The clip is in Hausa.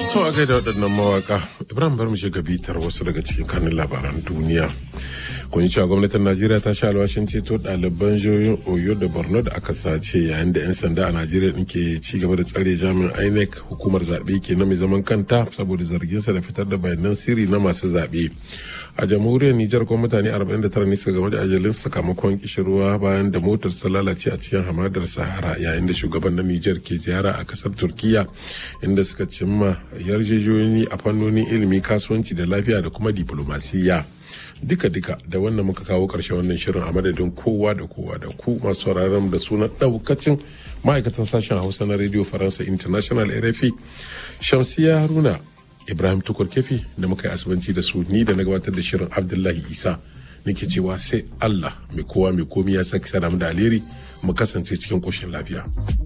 To a gaida waɗannan mawaka Ibrahim bar mu shiga bitar wasu daga cikin kanin labaran duniya. Kun yi cewa gwamnatin Najeriya ta sha alwashin ceto ɗaliban jihohin Oyo da Borno da aka sace yayin da 'yan sanda a Najeriya ɗin ke ci gaba da tsare jami'in INEC hukumar zaɓe ke na mai zaman kanta saboda zarginsa da fitar da bayanan sirri na masu zaɓe. A jamhuriyar Nijar kuma mutane 49 ne suka game da ajalin sakamakon kishirwa bayan da motar ta lalace a cikin hamadar Sahara yayin da shugaban na Nijar ke ziyara a kasar Turkiya inda suka cimma yarjejeniyoyi a fannonin ilimi kasuwanci da lafiya da kuma diplomasiya. duka-duka da wannan muka kawo ƙarshen wannan shirin a madadin kowa da kowa da ku masu sauraron da sunan ɗaukacin ma'aikatan sashen hausa na radio faransa international rfi shamsiya haruna ibrahim tukur kefi da muka yi asibanci da su ni da na gabatar da shirin abdullahi isa nake cewa sai allah mai kowa mai komi ya saki sada da alheri mu kasance cikin ƙoshin lafiya.